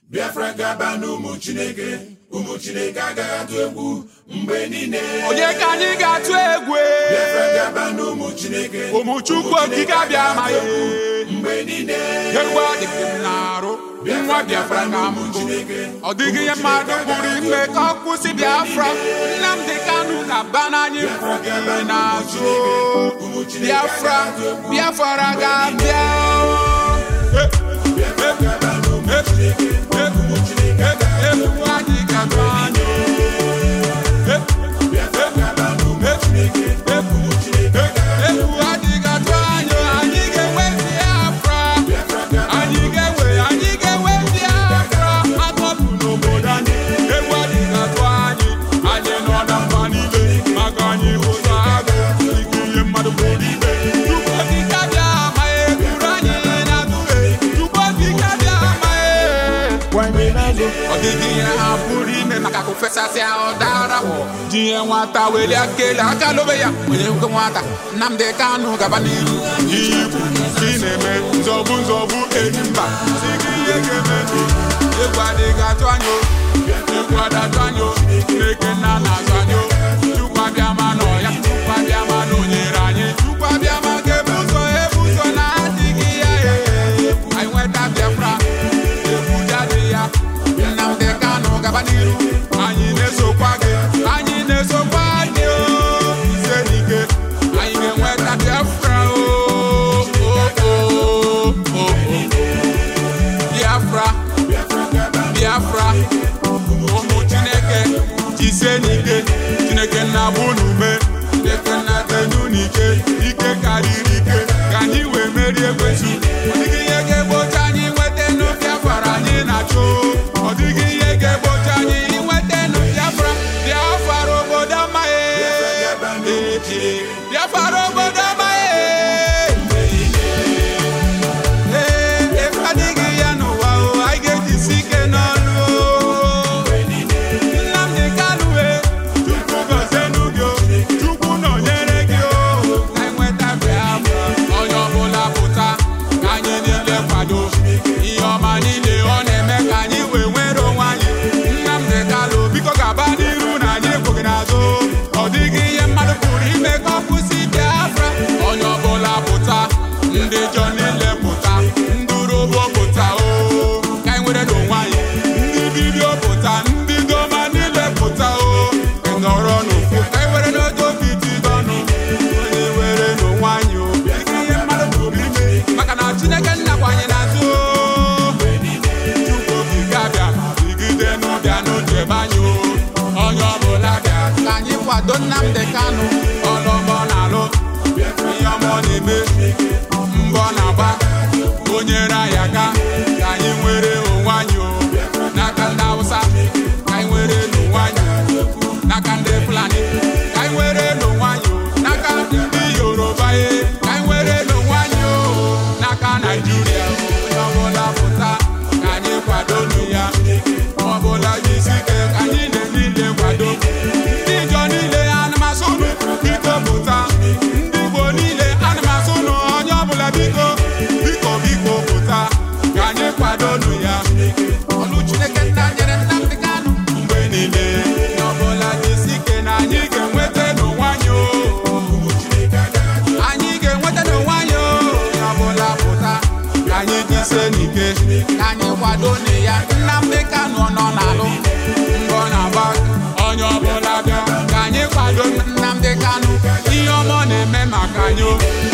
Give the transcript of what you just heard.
biafra gaba n'ụmụ chineke ụmụ chineke agaghị atụ egwu mgbe niile onye ka anyị ga-atụ egwu biafra gaba n'ụmụ chineke ụmụ chukwu okike abịa amaghị mgbe niile egwu adịghị m na-arụ nwa biafra ka m bụ ọ dịghị ihe mmadụ pụrụ ime ka ọ kwụsị biafra nnamdị kanụ ga-aba n'anyị kwuru n'azụ biafra biafra ga-abịa egwu anyị ga-atụ anyị egwu anyị ga-atụ anyị anyị ga-enwe biafra anyị ga-enwe anyị ga-enwe biafra akọpụ n'obodo anyị egwu anyị ga-atụ anyị anyị nọ na mba niile maka anyị ụzọ agụ ike ihe mmadụ pụrụ ime tupu okike abịa ma ekwuru anyị na-atụle tupu okike abịa ma ọ dịghị ihe ha pụrụ ime maka ka ofesasịa ọdara ji ihe nwata weli akele aka lobe ya onye nwoke nwata Nnamdi Kanu gaba n'iru ihe ikwu ị na-eme nzọbụ nzọbụ enyi mba si gị ihe ga-eme egwu adịghị atụ anya o egwu adatụ anya o Chineke nna na-azụ anya o Chukwu abịa ma nọ ya Chukwu abịa ma na onyere anyị Chukwu abịa ma ga-ebu ụzọ ebu ụzọ na-adịghị ya ee anyị nweta Biafra egwu jadi ya Nnamdi Kanu gaba n'iru anyị na-esokwa gị anyị na-esokwa gị o ise n'ike anyị ga-enweta Biafra o o o o o Biafra Biafra ụmụ Chineke jisie n'ike Chineke na-abụ n'ume Chineke na-atenu n'ike ike karịrị ike ka anyị wee merie ekwensu ọ dịghị ihe ga-egbochi anyị nweta nụ Biafra anyị na-achọ ọ dịghị ihe ga-egbochi anyị nweta nụ Biafra Biafra obodo amaghị Biafra obodo amaghị ee efe adịghị ya n'ụwa o anyị ga-ejisi ike n'ọnụ o Nnamdi Kanu e Chukwu gọzienụ gị o Chukwu nọnyere gị o ka anyị nweta Biafra onye ọbụla pụta ka anyị niile kwado ihe ọma niile ọ na-eme ka anyị wee nwere onwe anyị Nnamdi Kanu biko gaba n'iru na anyị ekwughị n'azụ ọ dịghị ihe mmadụ pụrụ ime ka ọ kwụsị Biafra onye ọbụla pụta ndị jọ niile pụta ndị urobo pụta o ka anyị nwere n'onwe anyị ndị dibịa pụta ndị doma niile pụta o ka anyị nọrọ n'ofu ka anyị were n'oge obi jide ọnụ onye were n'onwe anyị o dịghị ihe mmadụ pụrụ ime maka na Chineke nnakwa anyị na-azụ o Chukwu okike abịa digide n'ụbịa n'ochebe anyị o onye ọbụla bịa ka anyị kwado Nnamdi Kanu ọlọmọ na-alụ ihe ọma ọ na-eme mbọ na-agba o nyere anyị aka ka anyị nwere onwe anyị o n'aka ndị Hausa ka anyị nwere n'onwe anyị o n'aka ndị Fulani ka anyị nwere n'onwe anyị o n'aka ndị Yoruba ye ka anyị nwere n'onwe anyị o n'aka Naijiria o onye ọbụla pụta ka anyị kwado nụ ya ọ bụla jisi ike ka anyị na-niile kwado ndị Ijọ niile anụmasụ nụ biko pụta ndị Igbo niile anụmasụ nụ onye ọbụla biko biko biko pụta ka anyị kwado nụ ya ọlụ Chineke nna nyere Nnamdi Kanu mgbe niile onye ọbụla jisi ike na anyị ga-enweta n'onwe anyị o anyị ga-enweta n'onwe anyị o onye ọbụla pụta ka anyị jisie n'ike ka anyị kwado na ya Nnamdi Kanu nọ n'alụ mbọ na-agba onye ọbụla bịa ka anyị kwado Nnamdi Kanu ihe ọma ọ na-eme maka anyị o